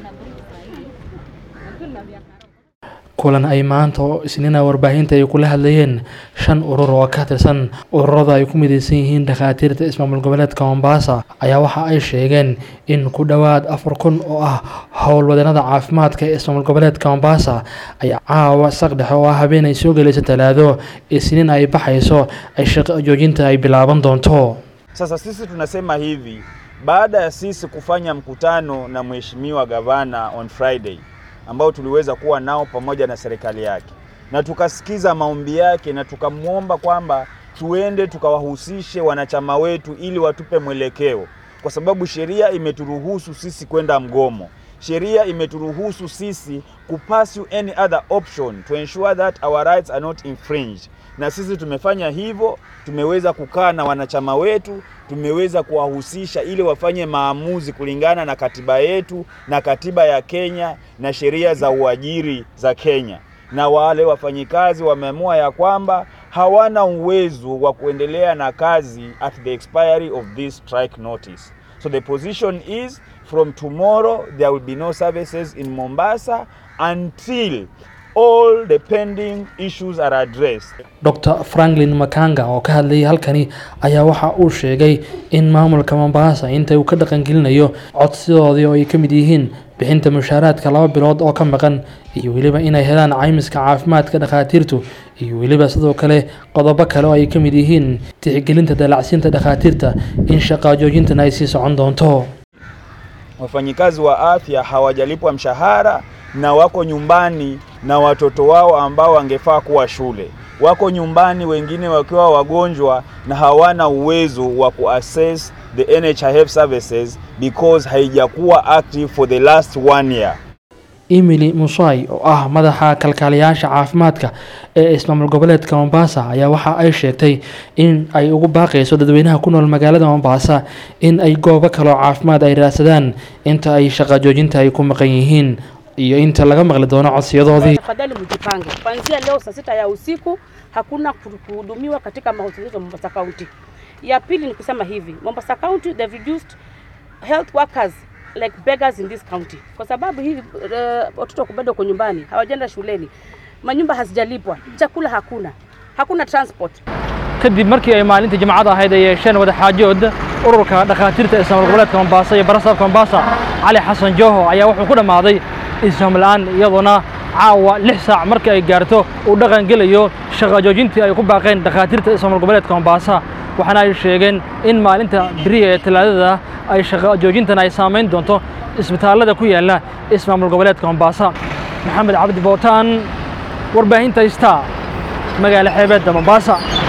kulan ay maanta oo isniina warbaahinta ay kula hadlayeen shan urur oo ka tirsan ururada ay ku mideysan yihiin dhakhaatiirta ismaamul goboleedka mombasa ayaa waxa ay sheegeen in ku dhowaad afar kun oo ah howlwadeenada caafimaadka ee ismaamul goboleedka mombasa ay caawa saqdhexe oo ah habeen ay soo gelaysa talaado isniin ay baxayso ay shaqo joojinta ay bilaaban doonto Sasa sisi tunasema hivi, baada ya sisi kufanya mkutano na mheshimiwa gavana on Friday ambao tuliweza kuwa nao pamoja na serikali yake, na tukasikiza maombi yake na tukamwomba kwamba tuende tukawahusishe wanachama wetu ili watupe mwelekeo, kwa sababu sheria imeturuhusu sisi kwenda mgomo. Sheria imeturuhusu sisi kupursue any other option to ensure that our rights are not infringed na sisi tumefanya hivyo, tumeweza kukaa na wanachama wetu, tumeweza kuwahusisha ili wafanye maamuzi kulingana na katiba yetu na katiba ya Kenya na sheria za uajiri za Kenya, na wale wafanyikazi wameamua ya kwamba hawana uwezo wa kuendelea na kazi at the expiry of this strike notice. So the position is from tomorrow there will be no services in Mombasa until all the pending issues are addressed. dr franklin makanga oo ka hadlayay halkani ayaa waxa uu sheegay in maamulka mombasa inta uu ka dhaqangelinayo codsidoodii oo ay ka mid yihiin bixinta mushaaraadka laba bilood oo ka maqan iyo weliba inay helaan caymiska caafimaadka dhakhaatiirtu iyo weliba sidoo kale qodobo kale oo ay ka mid yihiin tixgelinta dalacsiinta dhakhaatiirta in shaqaa joojintana ay sii socon doonto Wafanyikazi wa afya hawajalipwa mshahara na wako nyumbani na watoto wao ambao wangefaa kuwa shule. Wako nyumbani wengine wakiwa wagonjwa na hawana uwezo wa kuaccess the NHIF services because haijakuwa active for the last one year. emily musai oo ah madaxa kalkaaliyaasha caafimaadka ee ismaamul goboleedka mombasa ayaa waxa ay sheegtay in ay ugu baaqayso dadweynaha ku nool magaalada mombasa in ay goobo kaloo caafimaad ay raadsadaan inta ay shaqa joojinta ay ku maqan yihiin iyo inta laga maqli doono codsiyadoodii Tafadhali mjipange, kuanzia leo saa sita ya usiku hakuna kuhudumiwa katika mahospitali ya Mombasa County. Ya pili ni kusema hivi, Mombasa County they've reduced health workers like beggars in this county, kwa sababu hivi uh, watoto bado wako nyumbani, hawajaenda shuleni, manyumba hazijalipwa, chakula hakuna, hakuna transport. kadib markii ay maalintii jimcada ahayd ay yeesheen wadaxaajood ururka dhakhaatiirta ismaamul goboleedka mombasa iyo barasaabka mombasa cali xasan jooho ayaa wuxuu ku dhammaaday isfaham la'aan iyadoona caawa lix saac markii ay gaarto uu dhaqan gelayo shaqa joojintii ay ku baaqeen dhakhaatiirta ismaamul goboleedka mombasa waxaana ay sheegeen in maalinta beriya ee talaadada ay shaqa joojintan ay saamayn doonto isbitaallada ku yaala ismaamul goboleedka mombasa maxamed cabdi bootaan warbaahinta star magaala xeebeedda mombasa